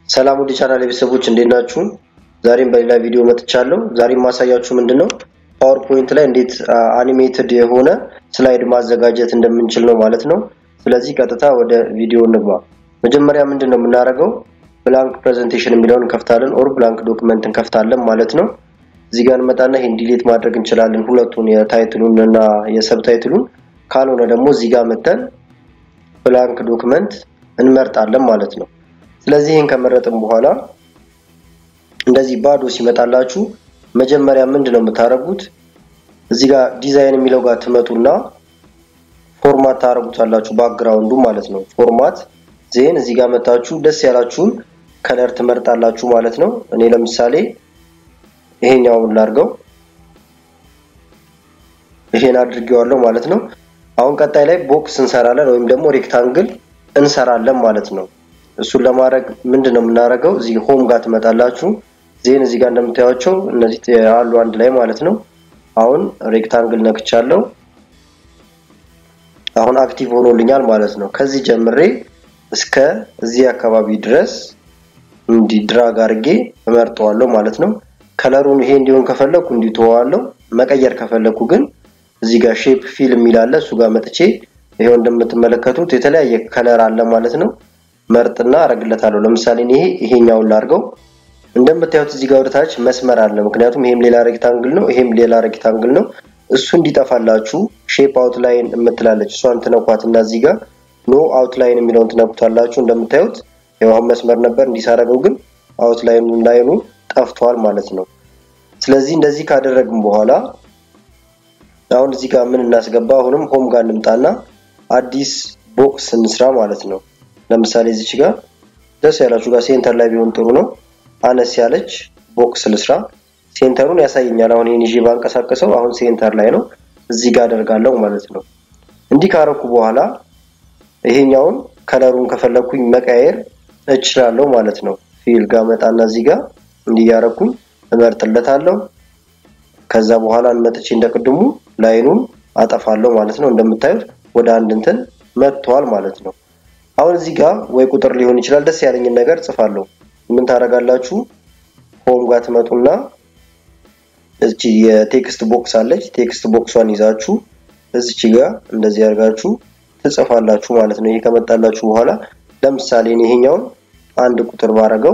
ሰላም ውድ ቻናል ቤተሰቦች እንዴት ናችሁ? ዛሬም በሌላ ቪዲዮ መጥቻለሁ። ዛሬም ማሳያችሁ ምንድነው ፓወርፖይንት ላይ እንዴት አኒሜትድ የሆነ ስላይድ ማዘጋጀት እንደምንችል ነው ማለት ነው። ስለዚህ ቀጥታ ወደ ቪዲዮ እንግባ። መጀመሪያ ምንድነው የምናደርገው ብላንክ ፕሬዘንቴሽን የሚለውን እንከፍታለን፣ ኦር ብላንክ ዶክመንት እንከፍታለን ማለት ነው። እዚህ ጋር እንመጣና ይሄን ዲሊት ማድረግ እንችላለን፣ ሁለቱን የታይትሉን እና የሰብታይትሉን። ካልሆነ ደግሞ እዚህ ጋር መተን ብላንክ ዶክመንት እንመርጣለን ማለት ነው። ስለዚህ ይህን ከመረጥን በኋላ እንደዚህ ባዶ ሲመጣላችሁ መጀመሪያ ምንድን ነው የምታደርጉት? እዚህ ጋር ዲዛይን የሚለው ጋር ትመጡና ፎርማት ታደርጉታላችሁ፣ ባክግራውንዱ ማለት ነው። ፎርማት ዜን እዚህ ጋር መታችሁ ደስ ያላችሁን ከለር ትመርጣላችሁ ማለት ነው። እኔ ለምሳሌ ይሄኛውን ላድርገው፣ ይሄን አድርጌዋለሁ ማለት ነው። አሁን ቀጣይ ላይ ቦክስ እንሰራለን ወይም ደግሞ ሬክታንግል እንሰራለን ማለት ነው። እሱን ለማድረግ ምንድን ነው የምናደርገው? እዚህ ሆም ጋር ትመጣላችሁ። ዜን እዚህ ጋር እንደምታዩቸው እነዚህ አሉ አንድ ላይ ማለት ነው። አሁን ሬክታንግል ነክቻለሁ። አሁን አክቲቭ ሆኖልኛል ማለት ነው። ከዚህ ጀምሬ እስከ እዚህ አካባቢ ድረስ እንዲህ ድራግ አድርጌ እመርጠዋለሁ ማለት ነው። ከለሩን ይሄ እንዲሆን ከፈለኩ እንዲተዋለሁ። መቀየር ከፈለኩ ግን እዚህ ጋር ሼፕ ፊል የሚላለ እሱ ጋር መጥቼ ይሄው እንደምትመለከቱት የተለያየ ከለር አለ ማለት ነው። መርጥና አረግለታለሁ። ለምሳሌ ይሄ ይሄኛውን ላርገው። እንደምታዩት እዚህ ጋር ወደታች መስመር አለ። ምክንያቱም ይሄም ሌላ ሬክታንግል ነው፣ ይሄም ሌላ ሬክታንግል ነው። እሱ እንዲጠፋላችሁ ሼፕ አውትላይን የምትላለች እሷን ትነኳትና እዚህ ጋር ኖ አውትላይን የሚለውን ትነኩታላችሁ። እንደምታዩት ያው አሁን መስመር ነበር እንዲሳረገው ግን አውትላይኑ ላይኑ ጠፍቷል ማለት ነው። ስለዚህ እንደዚህ ካደረግን በኋላ አሁን እዚህ ጋር ምን እናስገባ? አሁንም ሆም ጋር እንምጣና አዲስ ቦክስ እንስራ ማለት ነው። ለምሳሌ እዚች ጋር ደስ ያላችሁ ጋር ሴንተር ላይ ቢሆን ጥሩ ነው። አነስ ያለች ቦክስ ልስራ። ሴንተሩን ያሳየኛል። አሁን ይህን ይዤ ባንቀሳቀሰው አሁን ሴንተር ላይ ነው። እዚህ ጋር አደርጋለሁ ማለት ነው። እንዲህ ካረኩ በኋላ ይሄኛውን ከለሩን ከፈለኩኝ መቀየር እችላለሁ ማለት ነው። ፊል ጋር መጣና እዚህ ጋር እንዲያረኩኝ እመርጥለታለሁ። ከዛ በኋላ እንመጥቼ እንደቅድሙ ላይኑን አጠፋለሁ ማለት ነው። እንደምታዩት ወደ አንድ እንትን መጥቷል ማለት ነው። አሁን እዚህ ጋር ወይ ቁጥር ሊሆን ይችላል ደስ ያለኝን ነገር ጽፋለሁ። ምን ታደርጋላችሁ? ሆም ጋር ትመጡና እቺ የቴክስት ቦክስ አለች። ቴክስት ቦክሷን ይዛችሁ እዚች ጋር እንደዚህ አድርጋችሁ ትጽፋላችሁ ማለት ነው። ይሄ ከመጣላችሁ በኋላ ለምሳሌ ይሄኛውን አንድ ቁጥር ባረገው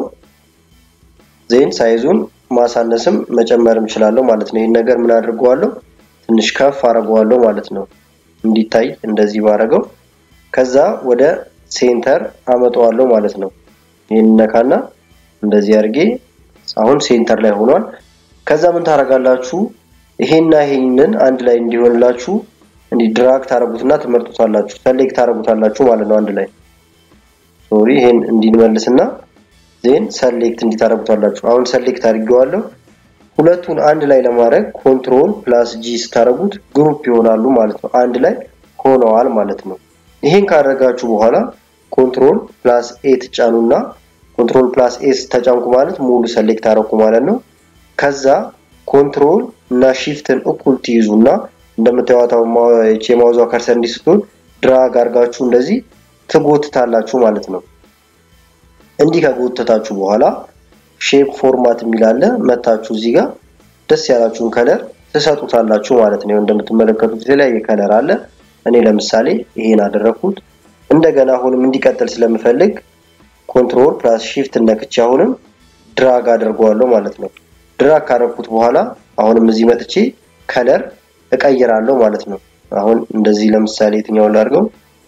ዜን ሳይዙን ማሳነስም መጨመርም እችላለሁ ማለት ነው። ይህን ነገር ምን አድርገዋለሁ? ትንሽ ከፍ አድርገዋለሁ ማለት ነው። እንዲታይ እንደዚህ ባረገው ከዛ ወደ ሴንተር አመጣዋለሁ ማለት ነው። ይህን ነካና እንደዚህ አድርጌ አሁን ሴንተር ላይ ሆኗል። ከዛ ምን ታደርጋላችሁ? ይሄና ይሄንን አንድ ላይ እንዲሆንላችሁ እንዲህ ድራግ ታረጉትና ትመርጡታላችሁ፣ ሰሌክት ታረጉታላችሁ ማለት ነው። አንድ ላይ ሶሪ፣ ይሄን እንዲንመልስና ዜን ሰሌክት እንዲታረጉታላችሁ። አሁን ሰሌክት አድርጌዋለሁ። ሁለቱን አንድ ላይ ለማድረግ ኮንትሮል ፕላስ ጂ ስታረጉት ግሩፕ ይሆናሉ ማለት ነው። አንድ ላይ ሆነዋል ማለት ነው። ይሄን ካደረጋችሁ በኋላ ኮንትሮል ፕላስ ኤ ትጫኑና ኮንትሮል ፕላስ ኤ ተጫንኩ ማለት ሙሉ ሰሌክት አረኩ ማለት ነው። ከዛ ኮንትሮል እና ሺፍትን እኩል ትይዙና እንደምታዩታው የማውዟ ከርሰር እንዲህ ስትሆን ድራግ አድርጋችሁ እንደዚህ ትጎትታላችሁ ማለት ነው። እንዲህ ከጎተታችሁ በኋላ ሼፕ ፎርማት የሚላለ መታችሁ እዚህ ጋር ደስ ያላችሁን ከለር ትሰጡታላችሁ ማለት ነው። እንደምትመለከቱት የተለያየ ከለር አለ። እኔ ለምሳሌ ይሄን አደረኩት። እንደገና አሁንም እንዲቀጥል ስለምፈልግ ኮንትሮል ፕላስ ሺፍት ነክቼ አሁንም ድራግ አደርገዋለሁ ማለት ነው። ድራግ ካደረኩት በኋላ አሁንም እዚህ መጥቼ ከለር እቀይራለሁ ማለት ነው። አሁን እንደዚህ ለምሳሌ የትኛውን ላድርገው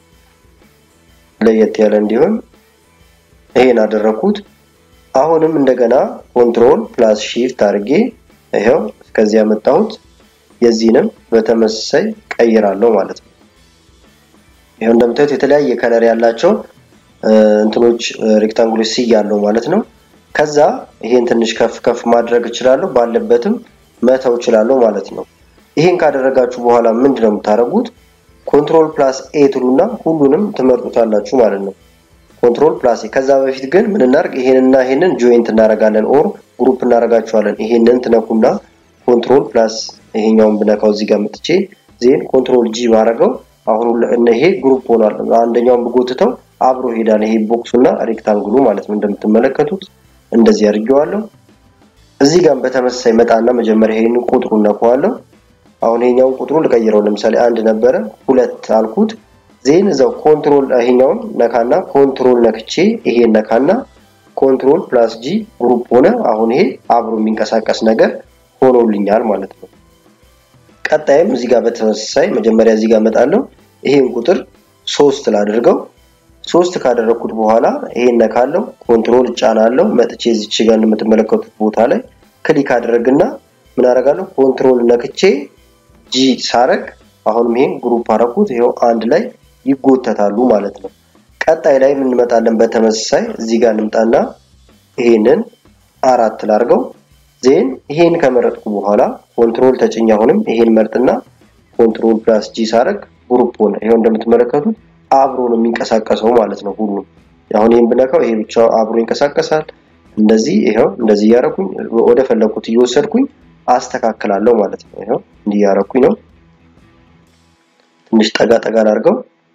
ለየት ያለ እንዲሆን ይሄን አደረኩት። አሁንም እንደገና ኮንትሮል ፕላስ ሺፍት አድርጌ ይሄው እስከዚህ ያመጣሁት የዚህንም በተመሳሳይ ቀይራለሁ ማለት ነው። ይሄው እንደምታዩት የተለያየ ከለር ያላቸው እንትኖች ሬክታንጉሎች ስያለው ማለት ነው። ከዛ ይሄን ትንሽ ከፍ ከፍ ማድረግ እችላለሁ፣ ባለበትም መተው እችላለሁ ማለት ነው። ይሄን ካደረጋችሁ በኋላ ምንድን ነው የምታደርጉት? ኮንትሮል ፕላስ ኤ ትሉና ሁሉንም ትመርጡታላችሁ ማለት ነው። ኮንትሮል ፕላስ ኤ። ከዛ በፊት ግን ምን እናርግ? ይሄንና ይሄንን ጆይንት እናደርጋለን፣ ኦር ግሩፕ እናደርጋቸዋለን። ይሄንን ትነኩና ኮንትሮል ፕላስ ይሄኛውን ብነካው እዚህ ጋር መጥቼ ዜን ኮንትሮል ጂ ባረገው አሁን ይሄ ግሩፕ ሆኗል። አንደኛውን ብጎትተው አብሮ ሄዳል። ይሄ ቦክሱ እና ሬክታንግሉ ማለት ነው። እንደምትመለከቱት እንደዚህ አድርጌዋለሁ። እዚህ ጋር በተመሳሳይ መጣና መጀመሪያ ይሄንን ቁጥሩን ነካዋለሁ። አሁን ይሄኛውን ቁጥሩን ልቀይረው። ለምሳሌ አንድ ነበረ ሁለት አልኩት። ዜን እዛው ኮንትሮል ይሄኛውን ነካና ኮንትሮል ነክቼ ይሄን ነካና ኮንትሮል ፕላስ ጂ ግሩፕ ሆነ። አሁን ይሄ አብሮ የሚንቀሳቀስ ነገር ሆኖልኛል ማለት ነው። ቀጣይም እዚህ ጋር በተመሳሳይ መጀመሪያ እዚህ ጋር እመጣለሁ። ይሄን ቁጥር ሶስት ላድርገው። ሶስት ካደረኩት በኋላ ይሄን ነካለው፣ ኮንትሮል እጫናለሁ። መጥቼ እዚች ጋር የምትመለከቱት ቦታ ላይ ክሊክ አደረግና ምን አደርጋለሁ? ኮንትሮል ነክቼ ጂ ሳረግ አሁንም ይሄን ግሩፕ አረኩት። ይሄው አንድ ላይ ይጎተታሉ ማለት ነው። ቀጣይ ላይ እንመጣለን። በተመሳሳይ እዚህ ጋር እንምጣና ይሄንን አራት ላርገው። ዜን ይሄን ከመረጥኩ በኋላ ኮንትሮል ተጭኝ አሁንም ይሄን መርጥና ኮንትሮል ፕላስ ጂ ሳረግ ግሩፕ ሆነ። ይሄው እንደምትመለከቱት አብሮ ነው የሚንቀሳቀሰው ማለት ነው። ሁሉም አሁን ይሄን ብነካው ይሄ ብቻ አብሮ ይንቀሳቀሳል። እንደዚህ ይሄው እንደዚህ እያረኩኝ ወደ ፈለኩት እየወሰድኩኝ አስተካክላለሁ ማለት ነው። ይሄው እንዲህ እያረኩኝ ነው። ትንሽ ጠጋ ጠጋ ላድርገው።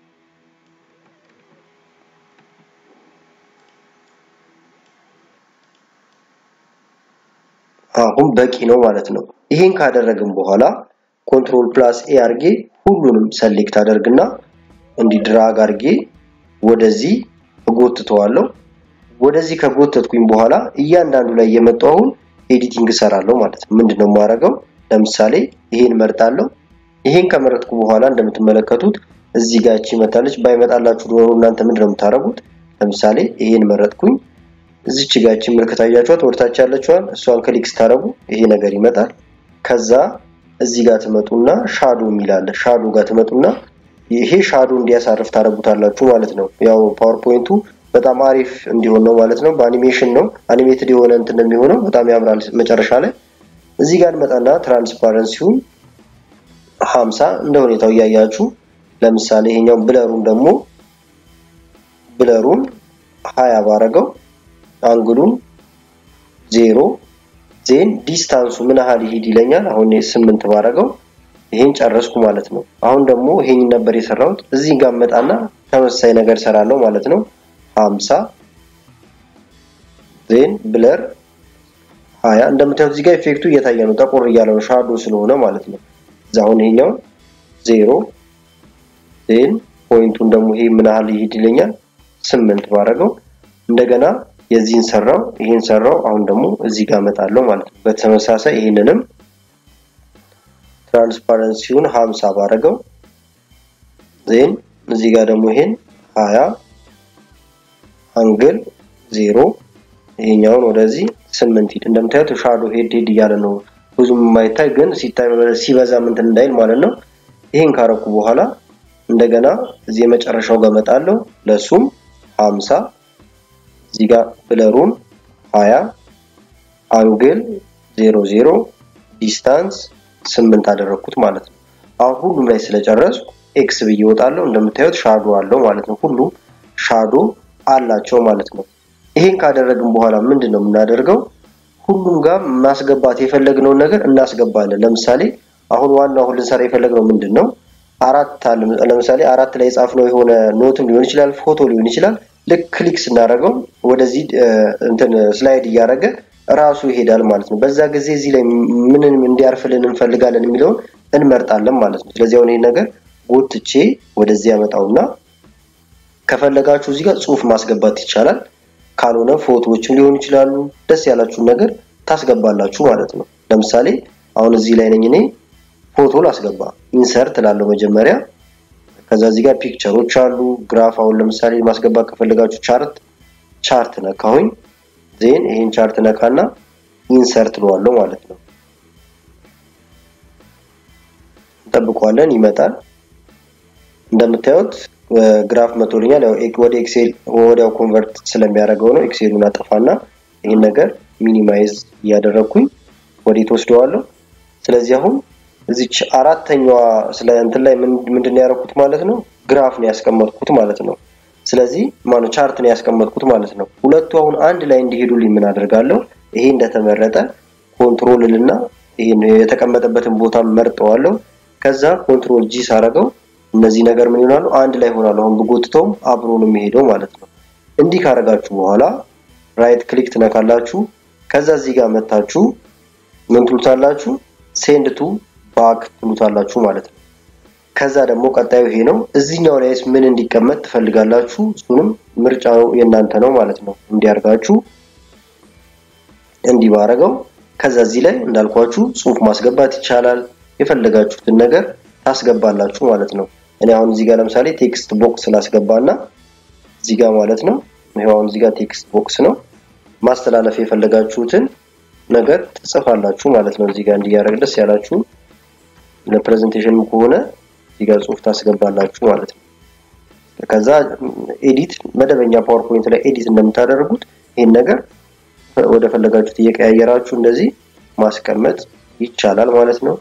አሁን በቂ ነው ማለት ነው። ይሄን ካደረግን በኋላ ኮንትሮል ፕላስ ኤ አድርጌ ሁሉንም ሰሌክት አደርግና እንዲህ ድራግ አድርጌ ወደዚህ እጎትተዋለሁ። ወደዚህ ከጎተትኩኝ በኋላ እያንዳንዱ ላይ የመጣው አሁን ኤዲቲንግ እሰራለሁ ማለት ነው። ምንድነው የማደርገው? ለምሳሌ ይሄን መርጣለሁ። ይሄን ከመረጥኩ በኋላ እንደምትመለከቱት እዚህ ጋር እቺ መታለች። ባይመጣላችሁ ዶሮ እናንተ ምንድነው የምታደርጉት? ለምሳሌ ይሄን መረጥኩኝ። እዚች ጋር እቺ ምልክት አያችኋት? ወደታች ያለችዋን እሷን ክሊክ ስታደርጉ ይሄ ነገር ይመጣል። ከዛ እዚህ ጋር ትመጡና ሻዶ የሚላለ ሻዶ ጋር ትመጡና ይሄ ሻዶ እንዲያሳርፍ ታደርጉታላችሁ ማለት ነው። ያው ፓወርፖይንቱ በጣም አሪፍ እንዲሆን ነው ማለት ነው። በአኒሜሽን ነው አኒሜትድ የሆነ እንትን የሚሆነው በጣም ያምራል። መጨረሻ ላይ እዚህ ጋር መጣና ትራንስፓረንሲውን ሀምሳ እንደ ሁኔታው እያያችሁ ለምሳሌ ይሄኛው ብለሩን ደግሞ ብለሩን ሀያ ባረገው አንግሉን ዜሮ ዜን ዲስታንሱ ምን ያህል ይሄድ ይለኛል። አሁን ስምንት ባረገው ይሄን ጨረስኩ ማለት ነው። አሁን ደግሞ ይሄን ነበር የሰራሁት። እዚህ ጋር መጣና ተመሳሳይ ነገር ሰራለሁ ማለት ነው። 50 ዜን ብለር 20 እንደምታዩት እዚህ ጋር ኢፌክቱ እየታየ ነው። ጠቆር እያለ ነው ሻዶ ስለሆነ ማለት ነው። እዛ አሁን ይሄኛው ዜሮ ዜን ፖይንቱን ደግሞ ይሄ ምን ያህል ይሄድ ይለኛል። ስምንት ባረገው እንደገና የዚህን ሰራው ይሄን ሰራው። አሁን ደግሞ እዚህ ጋር መጣለሁ ማለት ነው። በተመሳሳይ ይሄንንም ትራንስፓረንሲውን 50 ባረገው ዜን እዚህ ጋር ደግሞ ይሄን 20 አንግል ዜሮ ይሄኛውን ወደዚህ ስምንት ሂድ። እንደምታዩት ሻዶ ሄድ ሄድ እያለ ነው ብዙም የማይታይ ግን ሲታይ ሲበዛ እንትን እንዳይል ማለት ነው። ይሄን ካረኩ በኋላ እንደገና እዚህ የመጨረሻው ጋር መጣለሁ ለሱም 50 እዚህ ጋር ብለሩን 20 አንግል 00 ዲስታንስ 8 አደረኩት ማለት ነው። አሁን ሁሉም ላይ ስለጨረስኩ ኤክስ ብዬ እወጣለሁ። እንደምታዩት ሻዶ አለው ማለት ነው። ሁሉም ሻዶ አላቸው ማለት ነው። ይሄን ካደረግን በኋላ ምንድን ነው የምናደርገው? ሁሉም ጋር ማስገባት የፈለግነውን ነገር እናስገባለን። ለምሳሌ አሁን ዋናው አሁን ልንሰራ የፈለግነው ምንድን ነው? አራት አለ። ለምሳሌ አራት ላይ የጻፍነው የሆነ ኖትም ሊሆን ይችላል፣ ፎቶ ሊሆን ይችላል። ልክ ክሊክ ስናደርገው ወደዚህ እንትን ስላይድ እያደረገ ራሱ ይሄዳል ማለት ነው። በዛ ጊዜ እዚህ ላይ ምንም እንዲያርፍልን እንፈልጋለን የሚለውን እንመርጣለን ማለት ነው። ስለዚህ አሁን ይሄ ነገር ጎትቼ ወደዚህ ያመጣውና ከፈለጋችሁ እዚህ ጋር ጽሁፍ ማስገባት ይቻላል። ካልሆነ ፎቶዎችም ሊሆኑ ይችላሉ። ደስ ያላችሁን ነገር ታስገባላችሁ ማለት ነው። ለምሳሌ አሁን እዚህ ላይ ነኝ እኔ ፎቶ ላስገባ ኢንሰርት ላለው መጀመሪያ ከዛ እዚህ ጋር ፒክቸሮች አሉ። ግራፍ አሁን ለምሳሌ ማስገባት ከፈለጋችሁ ቻርት ቻርት ነካሁኝ። ዜን ይሄን ቻርት ነካና ኢንሰርት ለዋለው ማለት ነው። እንጠብቀዋለን፣ ይመጣል። እንደምታዩት ግራፍ መቶልኛል። ያው ወደ ኤክሴል ወዲያው ኮንቨርት ስለሚያደርገው ነው። ኤክሴሉን አጠፋና ይህን ነገር ሚኒማይዝ እያደረግኩኝ ወዴት ወስደዋለሁ። ስለዚህ አሁን እዚች አራተኛዋ ስለ እንትን ላይ ምንድን ነው ያደረኩት ማለት ነው? ግራፍ ነው ያስቀመጥኩት ማለት ነው። ስለዚህ ማነው ቻርት ነው ያስቀመጥኩት ማለት ነው። ሁለቱ አሁን አንድ ላይ እንዲሄዱልኝ ምን አደርጋለሁ? ይሄ እንደተመረጠ ኮንትሮል ልና ይሄን የተቀመጠበትን ቦታ መርጠዋለሁ። ከዛ ኮንትሮል ጂ ሳረገው እነዚህ ነገር ምን ይሆናሉ? አንድ ላይ ይሆናሉ። አሁን ብጎትተውም አብሮ ነው የሚሄደው ማለት ነው። እንዲህ ካደረጋችሁ በኋላ ራይት ክሊክ ትነካላችሁ። ከዛ እዚህ ጋር መታችሁ ምን ትሉታላችሁ? ሴንድ ቱ ባክ ትሉታላችሁ ማለት ነው። ከዛ ደግሞ ቀጣዩ ይሄ ነው። እዚህኛው ላይስ ምን እንዲቀመጥ ትፈልጋላችሁ? እሱንም ምርጫው የእናንተ ነው ማለት ነው። እንዲያርጋችሁ እንዲህ ባረገው ከዛ እዚህ ላይ እንዳልኳችሁ ጽሁፍ ማስገባት ይቻላል። የፈለጋችሁትን ነገር ታስገባላችሁ ማለት ነው። እኔ አሁን እዚህ ጋር ለምሳሌ ቴክስት ቦክስ ላስገባና እዚህ ጋር ማለት ነው። ይሄው አሁን እዚህ ጋር ቴክስት ቦክስ ነው። ማስተላለፍ የፈለጋችሁትን ነገር ትጽፋላችሁ ማለት ነው። እዚህ ጋር እንዲያደርግ ደስ ያላችሁ ለፕሬዘንቴሽን ከሆነ እዚህ ጋር ጽሁፍ ታስገባላችሁ ማለት ነው። ከዛ ኤዲት መደበኛ ፓወርፖይንት ላይ ኤዲት እንደምታደርጉት ይህን ነገር ወደ ፈለጋችሁት እየቀያየራችሁ እንደዚህ ማስቀመጥ ይቻላል ማለት ነው።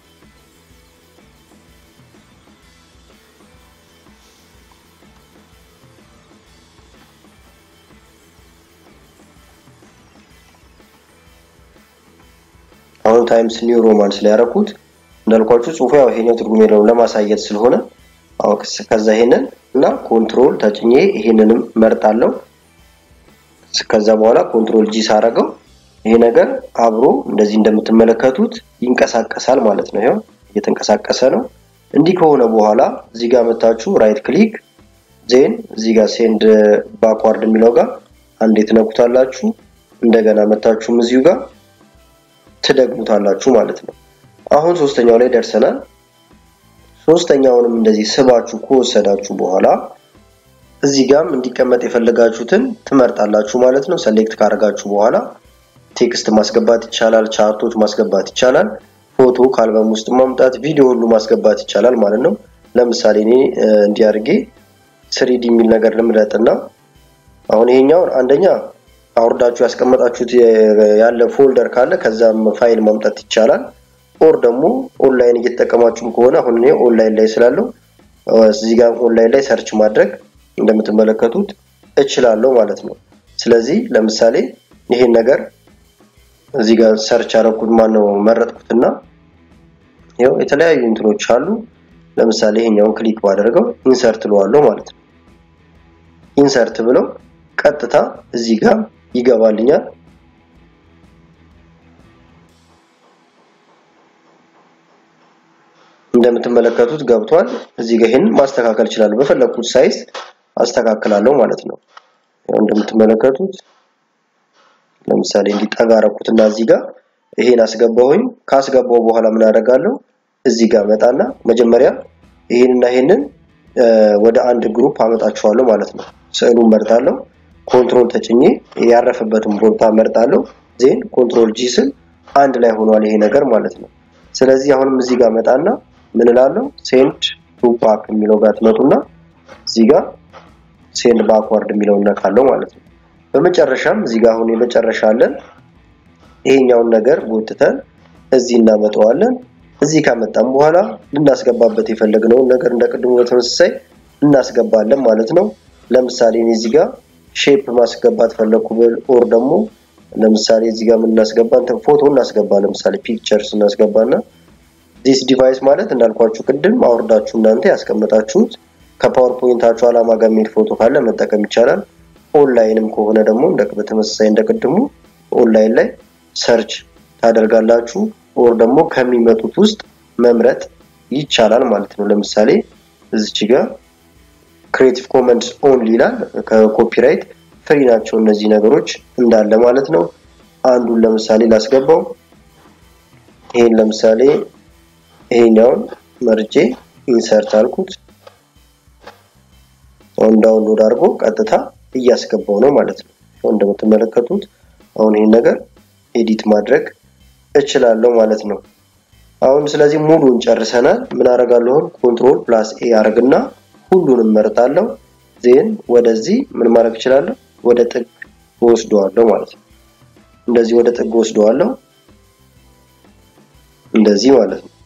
አሁን ታይምስ ኒው ሮማንስ ላይ ያደረኩት እንዳልኳችሁ ጽሁፉ ያው ይሄኛው ትርጉም የለውም ለማሳየት ስለሆነ አሁን ከዛ ይሄንን እና ኮንትሮል ተጭኜ ይሄንንም መርጣለሁ። ከዛ በኋላ ኮንትሮል ጂ ሳረገው ይሄ ነገር አብሮ እንደዚህ እንደምትመለከቱት ይንቀሳቀሳል ማለት ነው። ይሄው እየተንቀሳቀሰ ነው። እንዲህ ከሆነ በኋላ እዚህ ጋር መታችሁ ራይት ክሊክ ዜን እዚህ ጋር ሴንድ ባክዋርድ የሚለው ጋር አንዴ ትነኩታላችሁ። እንደገና መታችሁም እዚሁ ጋር ትደግሙታላችሁ ማለት ነው። አሁን ሶስተኛው ላይ ደርሰናል። ሶስተኛውንም እንደዚህ ስባችሁ ከወሰዳችሁ በኋላ እዚህ ጋም እንዲቀመጥ የፈለጋችሁትን ትመርጣላችሁ ማለት ነው። ሰሌክት ካደረጋችሁ በኋላ ቴክስት ማስገባት ይቻላል፣ ቻርቶች ማስገባት ይቻላል፣ ፎቶ ከአልበም ውስጥ ማምጣት፣ ቪዲዮ ሁሉ ማስገባት ይቻላል ማለት ነው። ለምሳሌ እኔ እንዲያርጌ ስሪዲ የሚል ነገር ልምረጥና አሁን ይሄኛውን አንደኛ አውርዳችሁ ያስቀመጣችሁት ያለ ፎልደር ካለ ከዛም ፋይል ማምጣት ይቻላል። ኦር ደግሞ ኦንላይን እየተጠቀማችሁም ከሆነ አሁን እኔ ኦንላይን ላይ ስላለው እዚህ ጋር ኦንላይን ላይ ሰርች ማድረግ እንደምትመለከቱት እችላለሁ ማለት ነው። ስለዚህ ለምሳሌ ይሄን ነገር እዚህ ጋር ሰርች አደረኩት ማነው መረጥኩትና ይኸው የተለያዩ እንትኖች አሉ። ለምሳሌ ይሄኛውን ክሊክ ባደርገው ኢንሰርት ለዋለሁ ማለት ነው። ኢንሰርት ብለው ቀጥታ እዚህ ጋር ይገባልኛል። እንደምትመለከቱት ገብቷል። እዚህ ጋር ይሄን ማስተካከል እችላለሁ። በፈለኩት ሳይዝ አስተካክላለሁ ማለት ነው። ያው እንደምትመለከቱት ለምሳሌ እንዲጠጋ አረኩትና እዚህ ጋር ይሄን አስገባሁኝ። ካስገባው በኋላ ምን አደርጋለሁ? እዚህ ጋር መጣና መጀመሪያ ይሄንና ይሄንን ወደ አንድ ግሩፕ አመጣቸዋለሁ ማለት ነው። ስዕሉን መርጣለሁ። ኮንትሮል ተጭኜ ያረፈበትን ቦታ መርጣለሁ። ዜን ኮንትሮል ጂ ስል አንድ ላይ ሆኗል ይሄ ነገር ማለት ነው። ስለዚህ አሁንም እዚህ ጋር መጣና ምን እላለሁ? ሴንድ ቱ ባክ የሚለው ጋር ትመጡና እዚህ ጋር ሴንድ ባክዋርድ የሚለውን ነካለው ማለት ነው። በመጨረሻም እዚህ ጋር አሁን የመጨረሻ አለን። ይሄኛውን ነገር ጎትተን እዚህ እናመጣዋለን። እዚህ ካመጣም በኋላ ልናስገባበት የፈለግነውን ነገር እንደ ቅድሙ በተመሳሳይ እናስገባለን ማለት ነው። ለምሳሌ እኔ እዚህ ጋር ሼፕ ማስገባት ፈለኩ ብል ኦር ደግሞ ለምሳሌ እዚህ ጋር ምን እናስገባ እንትን ፎቶ እናስገባ ለምሳሌ ፒክቸርስ እናስገባና ዲስ ዲቫይስ ማለት እንዳልኳችሁ ቅድም አውርዳችሁ እናንተ ያስቀመጣችሁት ከፓወርፖይንታችሁ አላማ ጋር የሚሄድ ፎቶ ካለ መጠቀም ይቻላል። ኦንላይንም ከሆነ ደግሞ እንደ በተመሳሳይ እንደቅድሙ ኦንላይን ላይ ሰርች ታደርጋላችሁ ኦር ደግሞ ከሚመጡት ውስጥ መምረጥ ይቻላል ማለት ነው። ለምሳሌ እዚች ጋር ክሬቲቭ ኮመንስ ኦንሊ ይላል። ከኮፒራይት ፍሪ ናቸው እነዚህ ነገሮች እንዳለ ማለት ነው። አንዱን ለምሳሌ ላስገባው። ይሄን ለምሳሌ ይሄኛውን መርጬ ኢንሰርት አልኩት። አሁን ዳውንሎድ አድርጎ ቀጥታ እያስገባው ነው ማለት ነው። እንደምትመለከቱት አሁን ይሄን ነገር ኤዲት ማድረግ እችላለሁ ማለት ነው። አሁን ስለዚህ ሙሉን ጨርሰናል። ምን አደርጋለሁ? ኮንትሮል ፕላስ ኤ አድርግና ሁሉንም መርጣለሁ። ዜን ወደዚህ ምን ማድረግ እችላለሁ? ወደ ጥግ ወስደዋለሁ ማለት ነው። እንደዚህ ወደ ጥግ ወስደዋለሁ። እንደዚህ ማለት ነው።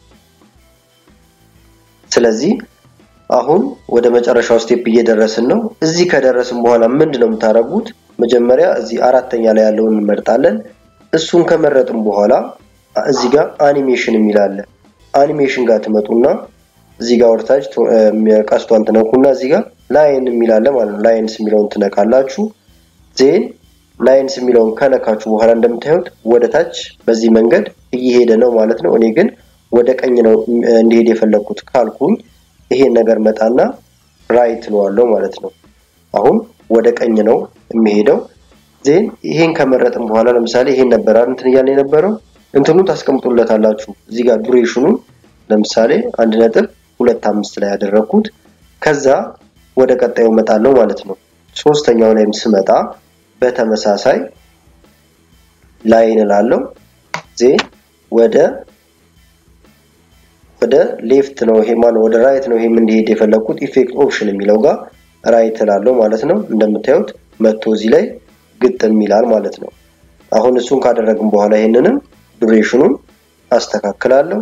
ስለዚህ አሁን ወደ መጨረሻው ስቴፕ እየደረስን ነው። እዚህ ከደረስን በኋላ ምንድን ነው የምታደርጉት? መጀመሪያ እዚህ አራተኛ ላይ ያለውን እንመርጣለን። እሱን ከመረጥን በኋላ እዚህ ጋር አኒሜሽን የሚል አለ። አኒሜሽን ጋር ትመጡና እዚህ ጋር ወርታች ቀስቷን ትነኩና እዚህ ጋር ላይን የሚላለ ማለት ነው። ላይንስ የሚለውን ትነካላችሁ። ዜን ላይንስ የሚለውን ከነካችሁ በኋላ እንደምታዩት ወደ ታች በዚህ መንገድ እየሄደ ነው ማለት ነው። እኔ ግን ወደ ቀኝ ነው እንዲሄድ የፈለግኩት ካልኩኝ ይሄን ነገር መጣና ራይት እለዋለሁ ማለት ነው። አሁን ወደ ቀኝ ነው የሚሄደው። ዜን ይሄን ከመረጥን በኋላ ለምሳሌ ይሄን ነበር እንትን እያለ የነበረው እንትኑ ታስቀምጡለታላችሁ። እዚህ ጋር ዱሬሽኑን ለምሳሌ አንድ ነጥብ ሁለት አምስት ላይ ያደረግኩት ከዛ ወደ ቀጣዩ እመጣለሁ ማለት ነው። ሶስተኛው ላይም ስመጣ በተመሳሳይ ላይን እላለሁ። ዜን ወደ ወደ ሌፍት ነው ይሄ ማነው ወደ ራይት ነው ይሄም እንዲሄድ የፈለግኩት ኢፌክት ኦፕሽን የሚለው ጋር ራይት እላለሁ ማለት ነው። እንደምታዩት መቶ እዚህ ላይ ግጥም ይላል ማለት ነው። አሁን እሱን ካደረግን በኋላ ይሄንንም ዱሬሽኑን አስተካክላለሁ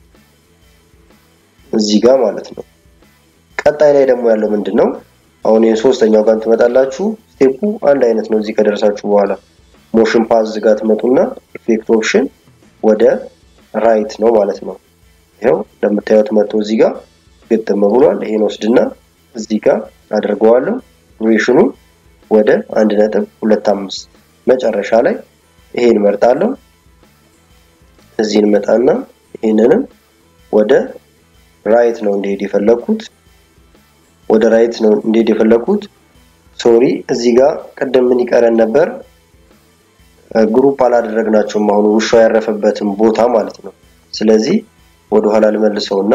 እዚህ ጋር ማለት ነው። ቀጣይ ላይ ደግሞ ያለው ምንድን ነው? አሁን የሶስተኛው ጋር ትመጣላችሁ። ስቴፑ አንድ አይነት ነው። እዚህ ከደረሳችሁ በኋላ ሞሽን ፓዝ ጋር ትመጡና ኢፌክት ኦፕሽን ወደ ራይት ነው ማለት ነው። ይኸው እንደምታዩት መጥቶ እዚህ ጋር ግጥም ብሏል። ይሄን ወስድና እዚህ ጋር አድርገዋለሁ። ዱሬሽኑን ወደ አንድ ነጥብ ሁለት አምስት መጨረሻ ላይ ይሄን መርጣለሁ። እዚህን መጣና ይሄንንም ወደ ራይት ነው እንዲሄድ የፈለኩት ወደ ራይት ነው እንዲሄድ የፈለኩት። ሶሪ እዚህ ጋር ቅድም ምን ይቀረን ነበር? ግሩፕ አላደረግናቸውም። አሁን ውሻው ያረፈበትን ቦታ ማለት ነው። ስለዚህ ወደ ኋላ ልመልሰውና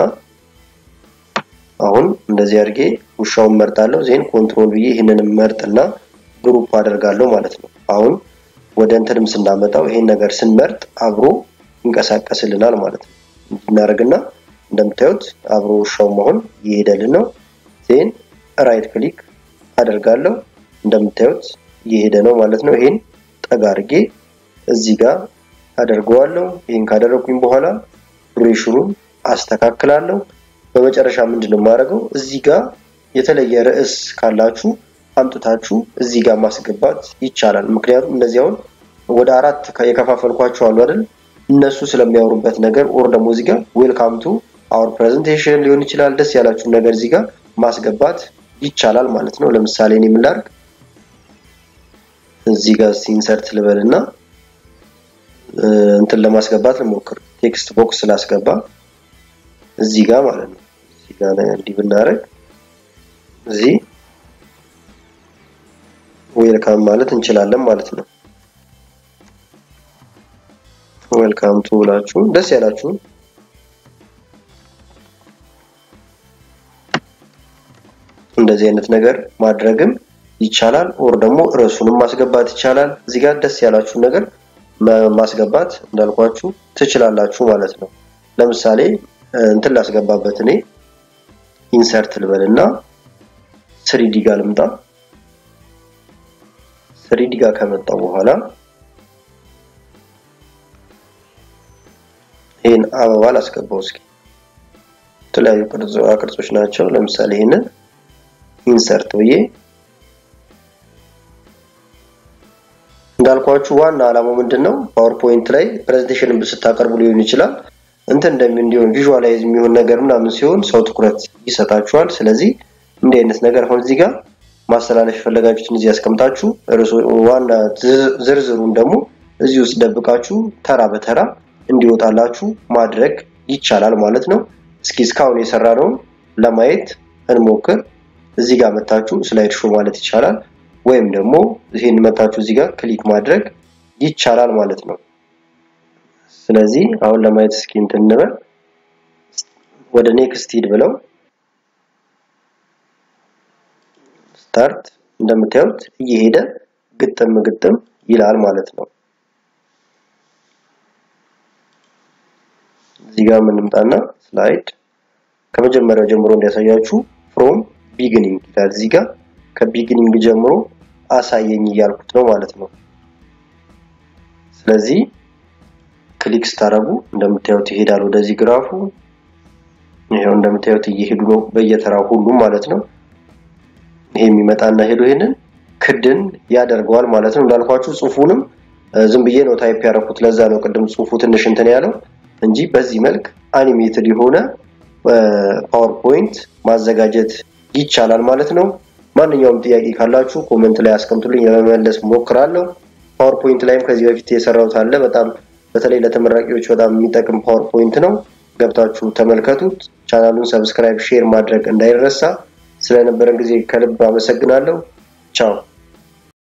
አሁን እንደዚህ አድርጌ ውሻውን መርጣለሁ። ዜን ኮንትሮል ብዬ ይህንንም መርጥና ግሩፕ አደርጋለሁ ማለት ነው። አሁን ወደ እንትንም ስናመጣው ይሄን ነገር ስንመርጥ አብሮ ይንቀሳቀስልናል ማለት ነው። እናደርግና እንደምታዩት አብሮ ውሻው መሆን እየሄደልን ነው። ዜን ራይት ክሊክ አደርጋለሁ። እንደምታዩት እየሄደ ነው ማለት ነው። ይሄን ጠጋ አድርጌ እዚህ ጋር አደርገዋለሁ። ይሄን ካደረኩኝ በኋላ ዱሬሽኑን አስተካክላለሁ። በመጨረሻ ምንድን ነው የማደርገው? እዚህ ጋር የተለየ ርዕስ ካላችሁ አምጥታችሁ እዚህ ጋር ማስገባት ይቻላል። ምክንያቱም እነዚህ አሁን ወደ አራት የከፋፈልኳቸው አሉ አይደል? እነሱ ስለሚያወሩበት ነገር ኦር ደግሞ እዚህ ጋር ዌልካም ቱ አወር ፕሬዘንቴሽን ሊሆን ይችላል። ደስ ያላችሁን ነገር እዚህ ጋር ማስገባት ይቻላል ማለት ነው። ለምሳሌ እኔ ምን ላድርግ? እዚህ ጋር ኢንሰርት ልበልና እንትን ለማስገባት ልሞክር። ቴክስት ቦክስ ስላስገባ እዚህ ጋር ማለት ነው። እዚህ ጋር እንዲህ ብናደርግ እዚህ ዌልካም ማለት እንችላለን ማለት ነው። ዌልካም ቱ ብላችሁ ደስ ያላችሁን እንደዚህ አይነት ነገር ማድረግም ይቻላል። ኦር ደግሞ ርዕሱንም ማስገባት ይቻላል። እዚህ ጋር ደስ ያላችሁን ነገር ማስገባት እንዳልኳችሁ ትችላላችሁ ማለት ነው። ለምሳሌ እንትን ላስገባበት እኔ ኢንሰርት ልበልና ስሪዲ ጋር ልምጣ። ስሪዲ ጋር ከመጣው በኋላ ይህን አበባ ላስገባው እስኪ። የተለያዩ ቅርጾች ናቸው። ለምሳሌ ይህንን ኢንሰርት ብዬ እንዳልኳችሁ ዋና ዓላማው ምንድን ነው? ፓወርፖይንት ላይ ፕሬዘንቴሽንን ስታቀርቡ ሊሆን ይችላል እንትን እንደሚ እንዲሆን ቪዥዋላይዝ የሚሆን ነገር ምናምን ሲሆን ሰው ትኩረት ይሰጣችኋል። ስለዚህ እንዲህ አይነት ነገር አሁን እዚህ ጋር ማስተላለፍ የፈለጋችሁትን እዚህ ያስቀምጣችሁ፣ ዋና ዝርዝሩን ደግሞ እዚህ ውስጥ ደብቃችሁ ተራ በተራ እንዲወጣላችሁ ማድረግ ይቻላል ማለት ነው። እስኪ እስካሁን የሰራነውን ለማየት እንሞክር። እዚህ ጋር መታችሁ ስላይድ ሾው ማለት ይቻላል፣ ወይም ደግሞ ይሄን መታችሁ እዚህ ጋር ክሊክ ማድረግ ይቻላል ማለት ነው። ስለዚህ አሁን ለማየት እስኪ እንትን እንበል። ወደ ኔክስት ሂድ ብለው ስታርት እንደምታዩት እየሄደ ግጥም ግጥም ይላል ማለት ነው። እዚህ ጋር የምንምጣና ስላይድ ከመጀመሪያው ጀምሮ እንዲያሳያችሁ ፍሮም ቢግኒንግ ይላል። እዚህ ጋር ከቢግኒንግ ጀምሮ አሳየኝ እያልኩት ነው ማለት ነው። ስለዚህ ክሊክ ስታደርጉ እንደምታዩት ይሄዳል ወደዚህ ግራፉ። ይሄው እንደምታዩት እየሄዱ ነው በየተራው ሁሉም ማለት ነው። ይሄ የሚመጣና ሄዶ ይሄንን ክድን ያደርገዋል ማለት ነው። እንዳልኳችሁ ጽሁፉንም ዝም ብዬ ነው ታይፕ ያደረኩት። ለዛ ነው ቅድም ጽሁፉ ትንሽ እንትን ያለው እንጂ በዚህ መልክ አኒሜትድ የሆነ ፓወርፖይንት ማዘጋጀት ይቻላል ማለት ነው። ማንኛውም ጥያቄ ካላችሁ ኮመንት ላይ አስቀምጡልኝ፣ ለመመለስ ሞክራለሁ። ፓወርፖይንት ላይም ከዚህ በፊት የሰራሁት አለ። በጣም በተለይ ለተመራቂዎች በጣም የሚጠቅም ፓወርፖይንት ነው። ገብታችሁ ተመልከቱት። ቻናሉን ሰብስክራይብ፣ ሼር ማድረግ እንዳይረሳ። ስለነበረን ጊዜ ከልብ አመሰግናለሁ። ቻው